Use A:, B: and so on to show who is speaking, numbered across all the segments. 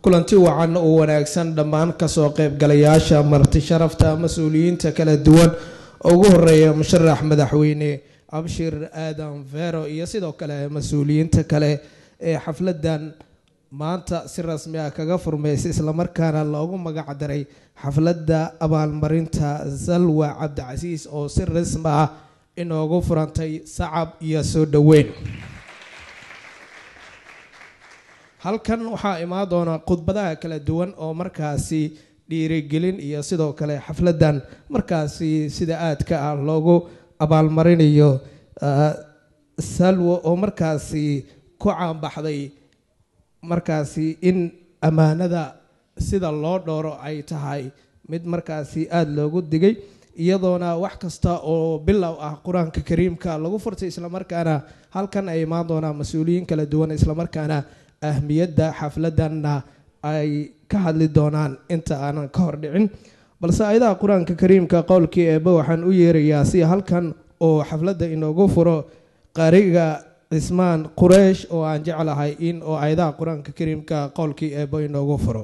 A: kulanti wacan oo wanaagsan dhammaan kasoo qeybgalayaasha marti sharafta mas-uuliyiinta kala duwan ugu horeeya musharax madaxweyne abshir aadan vero iyo sidoo kale mas-uuliyiinta kale ee xafladan maanta si rasmi ah kaga furmeysay islamarkaana loogu magac daray xafladda abaalmarinta salwa cabdicasiis oo si rasmi ah inoogu furantay sacab iyo soo dhoweyn halkan waxaa imaan doona khudbadaha kala duwan oo markaasi dhiirigelin iyo sidoo kale xafladan markaasi sida aadka ah loogu abaalmarinayo salwo oo markaasi ku caanbaxday markaasi in ammaanada sida loo dhooro ay tahay mid markaasi aada loogu digay iyadoona wax kasta oo bilow ah qur-aanka kariimka lagu furtay islamarkaana halkan ay imaan doonaan mas-uuliyiin kala duwan islamarkaana ahmiyadda xafladanna ay ka hadli doonaan inta aanan ka hor dhicin balse ayadaha qur-aanka kariimka qowlkii eeba waxaan u yeerayaa si halkan oo xafladda inoogu furo qariga cismaan qureish oo aan jeclahay in oo ayadaha qur-aanka kariimka qowlkii eeba inoogu furo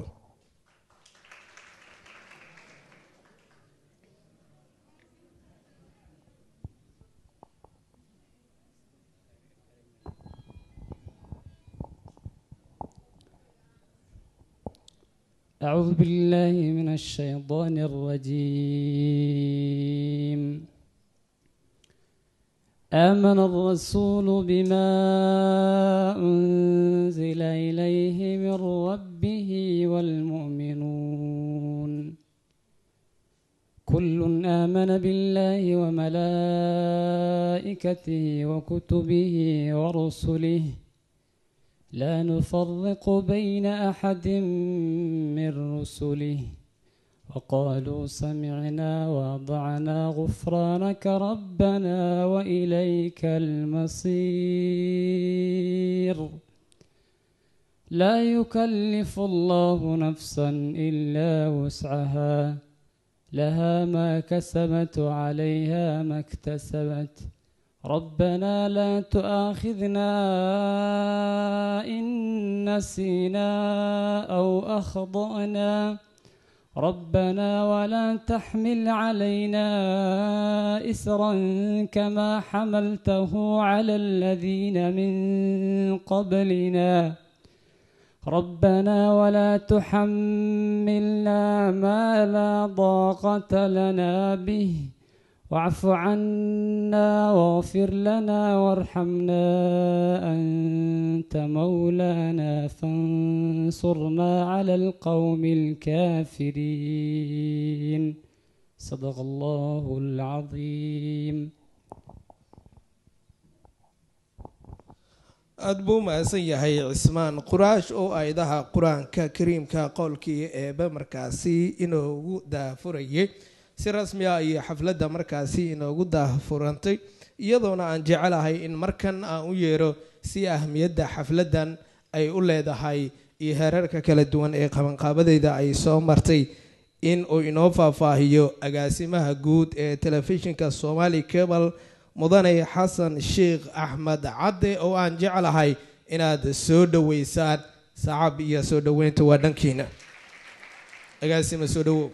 B: أعوذ بالله من الشيطان الرجيم آمن الرسول بما أنزل إليه من ربه والمؤمنون كل آمن بالله وملائكته وكتبه ورسله لا نفرق بين أحد من رسله وقالوا سمعنا وأطعنا غفرانك ربنا وإليك المصير لا يكلف الله نفسا إلا وسعها لها ما كسبت وعليها ما اكتسبت ربنا لا تؤاخذنا إن نسينا أو أخطأنا ربنا ولا تحمل علينا إسرا كما حملته على الذين من قبلنا ربنا ولا تحملنا ما لا ضاقة لنا به واعف عنا واغفر لنا وارحمنا أنت مولانا فانصرنا على القوم الكافرين صدق الله العظيم
A: aada buu mahadsan yahay cismaan quraash oo ayadaha qur-aanka kariimka qowlkii eeba markaasi inoogu daafurayay si rasmi ah iyo xafladda markaasi inoogu daahfurantay iyadoona aan jecelahay in markan aan u yeero si ahmiyadda xafladdan ay u leedahay iyo heerarka kala duwan ee qabanqaabadeeda ay soo martay in uu inoo faahfaahiyo agaasimaha guud ee telefishinka somali cable mudane xasan sheekh axmed cadde oo aan jeclahay inaad soo dhoweysaan sacab iyo soo dhoweynta waa dhankiina agaasima soo dhowow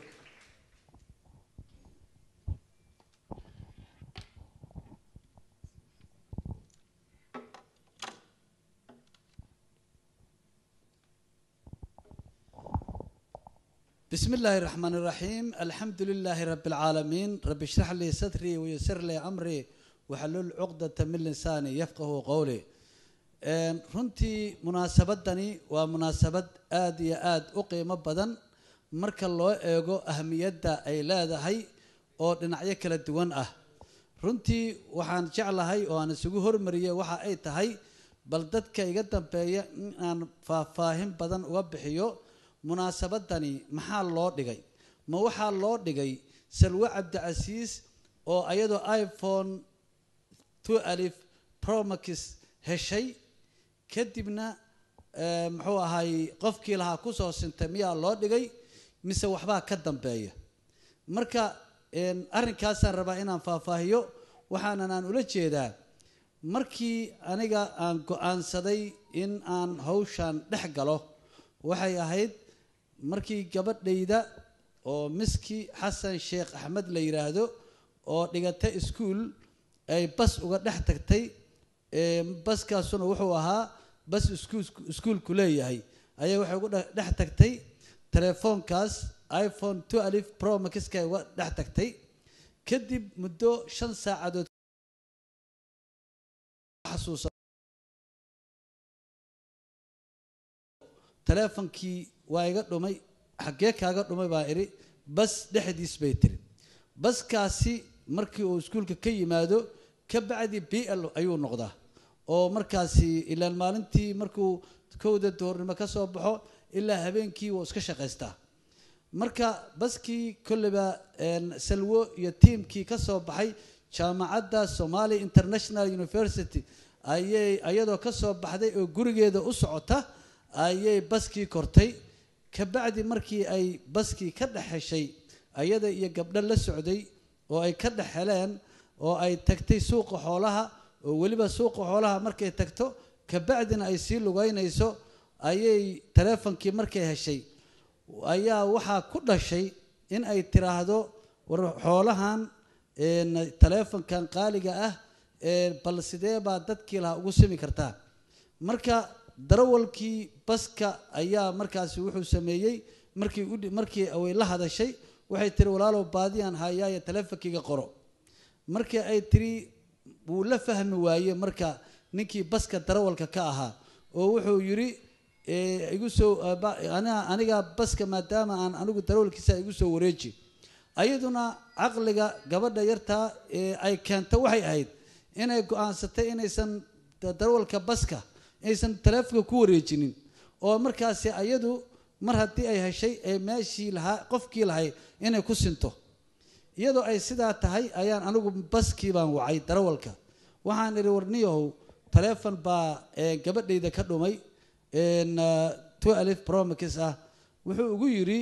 C: بسم الله الرحمن الرحيم الحمد لله رب العالمين رب اشرح لي صدري ويسر لي أمري وحلل عقدة من لساني يفقه قولي runtii munaasabadani waa munaasabad aada iyo aada u qiimo badan marka loo eego ahamiyadda ay leedahay oo dhinacyo kala duwan ah runtii waxaan jeclahay oo aan isugu hormariyey waxa ay tahay bal dadka iga dambeeya in aan faahfaahin badan uga bixiyo munaasabadani maxaa loo dhigay ma waxaa loo dhigay salwe cabdicasiis oo ayadoo iphone two alif promax heshay kadibna muxuu ahay qofkii lahaa kusoo sintay miyaa loo dhigay mise waxbaa ka dambeeya marka arrinkaasaan rabaa inaan faahfaahiyo waxaanan aan ula jeedaa markii aniga aan go-aansaday in aan hawshan dhex galo waxay ahayd markii gabadhayda oo miski xasan sheekh axmed la yidhaahdo oo dhigata iskuol ay bas uga dhex tagtay baskaasuna wuxuu ahaa bas iskuul iskuulku leeyahay ayay waxay uga dhex tagtay telefoonkaas iphone two alif pro maxkay uga dhex tagtay kadib muddo shan saacadood xasuusa teleefonkii waa iga dhumay xaggee kaaga dhumay baa idhi bas dhexdiis bay tiri baskaasi markii uu iskuulka ka yimaado ka bacdi b l ayuu noqdaa oo markaasi ilaan maalintii markuu kowda duhurnimo ka soo baxo ilaa habeenkii wuu iska shaqaystaa marka baskii kolleyba salwo iyo tiimkii ka soo baxay jaamacadda somalia international university ayay ayadoo ka soo baxday oo gurigeeda u socota ayay baskii kortay kabacdi markii ay baskii ka dhex heshay ayada iyo gabdho la socday oo ay ka dhex heleen oo ay tagtay suuqa xoolaha oo weliba suuqa xoolaha markay tagto kabacdina ay sii lugeynayso ayay taleefonkii markay heshay ayaa waxaa ku dhashay in ay tiraahdo war xoolahan taleefonkan qaaliga ah bal sidee baa dadkii lahaa ugu simi kartaa marka darawalkii baska ayaa markaasi wuxuu sameeyey markii markii way la hadashay waxay tiri walaalow baadiyaan hayaaye taleefonkayga qoro markii ay tiri wuu la fahmi waaye marka ninkii baska darawalka ka ahaa oo wuxuu yidhi igu soo aniga baska maadaama aan anigu darawalkiisa igu soo wareeji ayaduna caqliga gabadha yartaa ay keento waxay ahayd inay go-aansatay inaysan darawalka baska aysan taleefonka ku wareejinin oo markaasi ayadu mar haddii ay heshay ee meeshii lahaa qofkii lahay inay ku sinto iyadoo ay sidaa tahay ayaan anigu baskii baan wacay darawalka waxaan idhi warniyahow taleefon baa gabadhayda ka dhumay two alif promax ah wuxuu ugu yidhi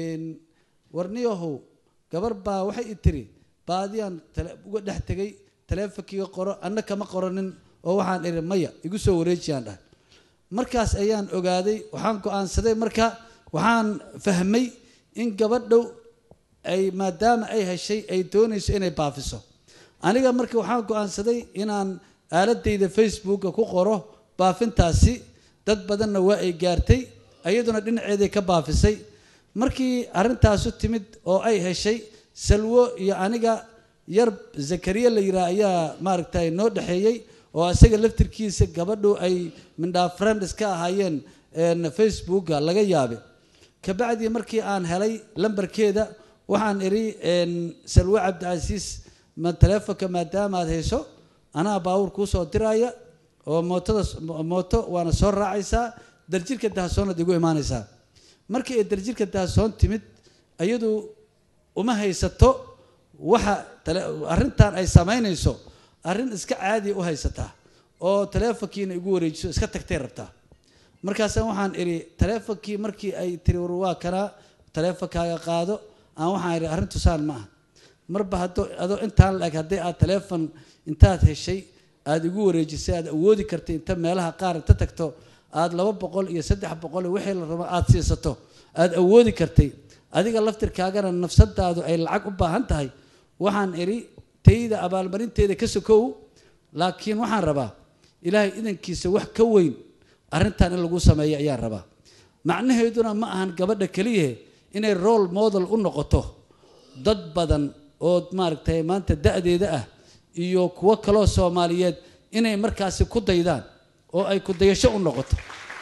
C: warniyahow gabar baa waxay i tiri baadiyaan uga dhex tegay taleefonkiiga qoro anna kama qoranin oo waxaan idhi maya igu soo wareejiyaan dhahay markaas ayaan ogaaday waxaan go-aansaday marka waxaan fahmay in gabadhow ay maadaama ay heshay ay doonayso inay baafiso aniga marka waxaan go-aansaday inaan aaladayda facebooka ku qoro baafintaasi dad badanna waa ay gaartay iyaduna dhinaceeday ka baafisay markii arrintaasu timid oo ay heshay salwo iyo aniga yar zakariya la yidhaah ayaa maaragtay noo dhexeeyey oo isaga laftirkiisa gabadhu ay mindhaa friends ka ahaayeen facebooka laga yaabe kabacdii markii aan helay lambarkeeda waxaan idhi salwo cabdicasiis ma taleefonka maadaama aad hayso anaa baawur kuu soo diraya oo mootada mooto waana soo raacaysaa darjirka dahasoonad igu imaanaysaa markii ay darjirka dahasoon timid iyadu uma haysato waxa arrintan ay samaynayso arrin iska caadiya u haysataa oo taleefonkiina igu wareejiso iska tagtay rabtaa markaasa waxaan idhi taleefonkii markii ay tiri war waa kanaa taleefonkaaga qaado aan waxaan idhi arrintu saan ma aha marba haddoo adoo intaan la-eg haddii aad taleefon intaad heshay aada igu wareejisay aad awoodi kartay inta meelaha qaar inta tagto aada laba boqol iyo saddex boqol iyo wixii la rabo aada siisato aada awoodi kartay adiga laftirkaagana nafsadaadu ay lacag u baahan tahay waxaan idhi tayda abaalmarinteeda ka sokow laakiin waxaan rabaa ilaahay idankiisa wax ka weyn arrintan in lagu sameeyo ayaan rabaa macnaheeduna ma ahan gabadha keliyahe inay role model u noqoto dad badan oo maaragtay maanta da-deeda ah iyo kuwo kaloo soomaaliyeed inay markaasi ku daydaan oo ay ku dayasho u noqoto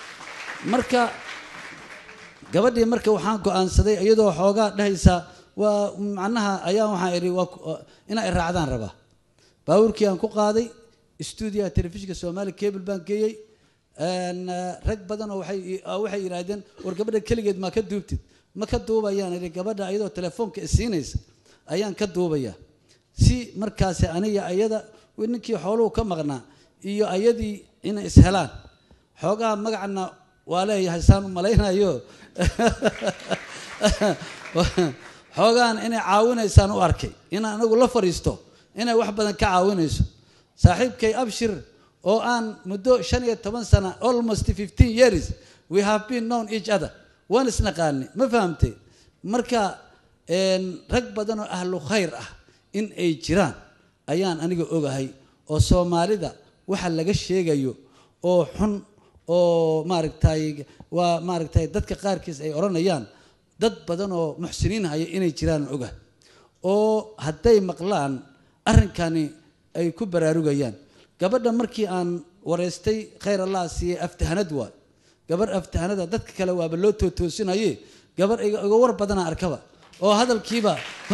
C: marka gabadhii marka waxaan go-aansaday iyadoo xoogaa dhahaysa waa macnaha ayaa waxaan idhi waa inaa i raacdaan rabaa baabuurkii aan ku qaaday stuudiyaha telefishinka soomaaliya cable baan geeyey rag badan oo waxay waxay yidhaahdeen war gabadha keligeed maa ka duubtid ma ka duubayaan idhi gabadha iyadoo telefoonka isiinaysa ayaan ka duubayaa si markaasi aniga ayada ninkii xooluhu ka maqnaa iyo ayadii inay ishelaan xoogaha magacna waa leeyahay saan u malaynayo xoogahan inay caawinaysaan u arkay inaan anagu la fadhiisto inay wax badan ka caawinayso saaxiibkay abshir oo aan muddo shan iyo toban sana almost fifteen years we have been known each other waan isnaqaani ma fahamtay marka een, rag badan oo ahlu khayr ah in ay jiraan ayaan aniga ogahay oo soomaalida waxa laga sheegayo oo xun oo maaragtay waa maaragtay dadka qaarkiis ay odhanayaan dad badan oo muxsiniin haya inay jiraan ogahay oo hadday maqlaan arrinkani ay ku baraarugayaan gabadha markii aan wareystay khayr allah siiyey aftahanad waa gabadh aftahanada dadka kale waaba loo tootoosinaye gabadh iga iga war badana arkaba oo hadalkiiba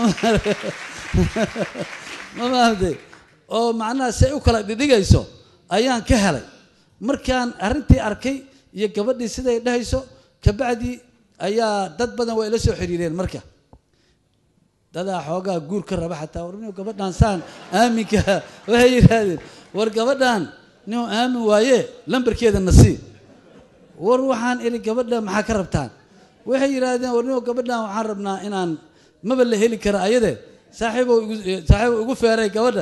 C: ma fahamtay oo macnaha say u kala dhidhigayso ayaan ka helay markaan arrintii arkay iyo gabadhii siday dhahayso kabacdi ayaa dad badan waa ila soo xiriireen marka dadaa xoogaa guur ka raba xataa war nin gabadhaan saan aaminka waxay yidhaahdeen war gabadhaan nin aamin waaye lambarkeeda na sii war waxaan idhi gabadha maxaa ka rabtaan waxay yidhaahdeen war nin gabadhaan waxaan rabnaa inaan maba la heli kara ayade saaxiibow igu saaxiibow igu feeray gabadha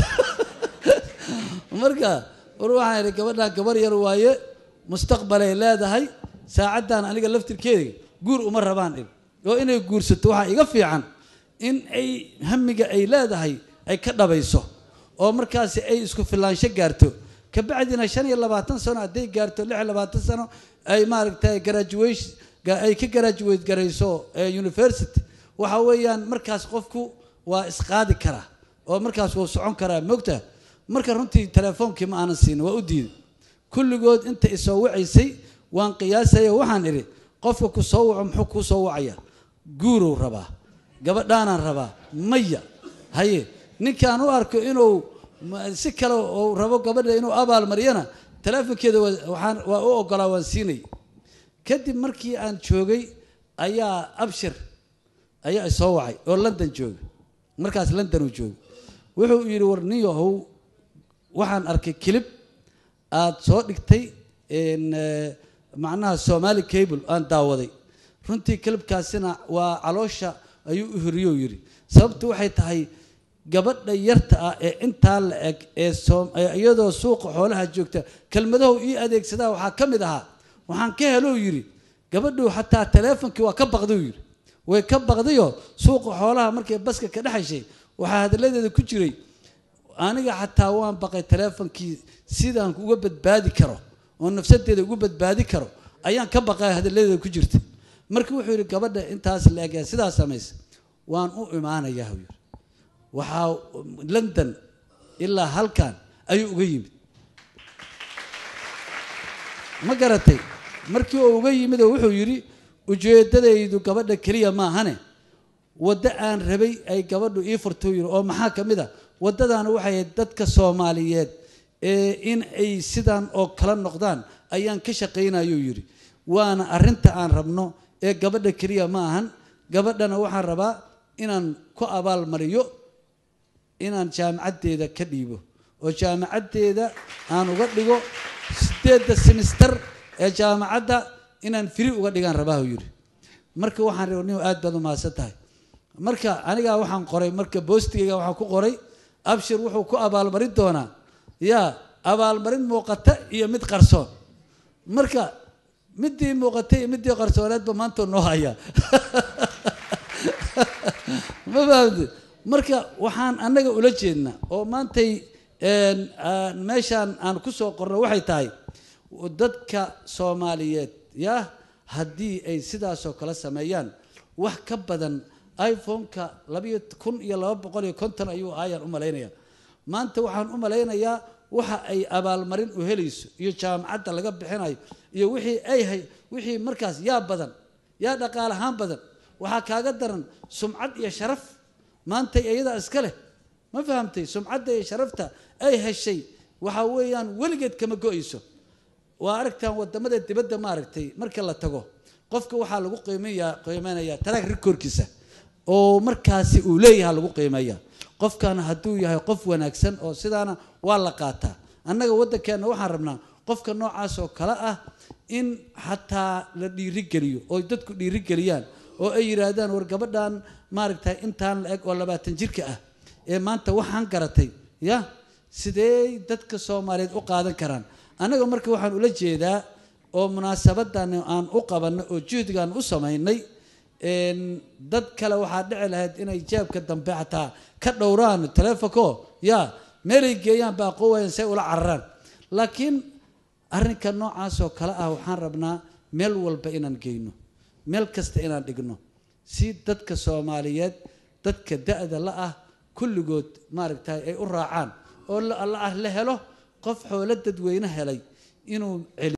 C: marka war waxaan idhi gabadhaan gabar yar waaye mustaqbalay leedahay saacaddan aniga laftirkeeda guur uma rabaan dhig oo inay guursato waxaa iga fiican in ay hamiga ay leedahay ay ka dhabayso oo markaasi ay isku filaansho gaarto kabacdina shan iyo labaatan sano hadday gaarto lix iyo labaatan sano ay maaragtay graduation ga- ay ka graduate garayso eh, university waxa weeyaan markaas qofku waa isqaadi karaa oo markaas wuu socon karaa mogta marka runtii telefoonkii ma aanan siin waa u diiday kulligood inta isoo wacaysay waan qiyaasaya waxaan idhi qofka ku soo waco muxuu kuu soo wacaya guurow rabaa gabadhaanaan rabaa maya haye ninkaan u arko inuu ma- si kale oo rabo gabadha inuu abaalmariyana teleefonkeeda waa- waxaan waa u ogolaa waan siinay kadib markii aan joogay ayaa abshir ayaa isoo wacay oo london jooga markaas london uu jooga wuxuu yidhi war nin yahow waxaan arkay kilib aada soo dhigtay n macnaha somali cable aan daawaday runtii kilibkaasina waa caloosha ayuu u hiriyo yidhi sababtu waxay tahay gabadha yarta ah ee intaa la eg ee soom ee iyadoo suuqa xoolaha joogta kelmadahu ii adeegsadaa waxaa ka mid ahaa waxaan ka helou yidhi gabadhu xataa taleefonkii waa ka baqduu yidhi way ka baqdayoo suuqa xoolaha markay baska ka dhexayshay waxaa hadalladeeda ku jiray aniga xataa waan baqay taleefonkii sidaan uga badbaadi karo oo nafsadeeda ugu badbaadi karo ayaan ka baqay hadalladeeda ku jirta marka wuxuu yidhi gabadha intaas la eg ee sidaas samaysa waan u imaanayaa buu yidhi waxaa london ilaa halkan ayuu uga yimid ma garatay markii uu uga yimid oo wuxuu yidhi ujeeddadaydu gabadha keliya maahane waddo aan rabay ay gabadhu ii furto yidhi oo maxaa ka mid a waddadaana waxay ahayd dadka soomaaliyeed ee in ay sidan oo kala noqdaan ayaan ka shaqaynayuu yidhi waana arrinta aan rabno ee gabadha keliya ma ahan gabadhana waxaan rabaa inaan ku abaalmariyo inaan jaamacaddeeda ka dhiibo oo jaamacaddeeda aan uga dhigo sideedda simister ee jaamacadda inaan firi uga dhigaan rabaahu yidhi marka waxaan rabay nin aad baad u mahadsan tahay marka anigaa waxaan qoray marka boostigayga waxaan ku qoray abshir wuxuu ku abaalmarin doonaa yaa abaalmarin muuqata iyo mid qarsoon marka midii muuqatay iyo midii qarsooneedba maanta noo hayaa ma fahamte marka waxaan annaga ula jeednaa oo maantay meeshaan aan ku soo qorno waxay tahay dadka soomaaliyeed yaa haddii ay sidaasoo kale sameeyaan wax ka badan iphone-ka labayo kun iyo laba boqol iyo konton ayuu aayaan u malaynaya maanta waxaan u malaynayaa waxa ay abaalmarin u helayso iyo jaamacadda laga bixinayo iyo wixii ay hay wixii markaas yaa badan yaa dhaqaalahaan badan waxaa kaaga daran sumcad iyo sharaf maantay iyadaa iska leh ma fahamtay sumcadda iyo sharafta ay heshay waxa weeyaan weligeed kama go-ayso waa aragtaan wadamada dibadda ma aragtay marka la tago qofka waxaa lagu qiimeeyaa qiimeynayaa taraag rikoorkiisa oo markaasi uu leeyahay lagu qiimeeya qofkan hadduu yahay qof wanaagsan oo sidaana waa la qaataa annaga waddankeenna waxaan rabnaa qofka noocaas oo kale ah in xataa la dhiirigeliyo oo dadku dhiirigeliyaan oo ay yidhaahdaan war gabadhan maaragtay intaan la eg oo labaatan jirka ah ee maanta waxaan garatay ya sidee dadka soomaaliyeed u qaadan karaan annaga marka waxaan ula jeedaa oo munaasabadan aan u qabanay oo juhdigaan u samaynay dad kale waxaa dhici lahayd inay jeebka dambe xataa ka dhowraan taleefonko ya meelay geeyaan baa qowayan say ula cararaan laakiin arrinka noocaasoo kale ah waxaan rabnaa meel walba inaan geyno meel kasta inaan dhigno si dadka soomaaliyeed dadka da-da la ah kulligood maaragtay ay u raacaan oo la helo qof xoolo dadweyne helay inuu celi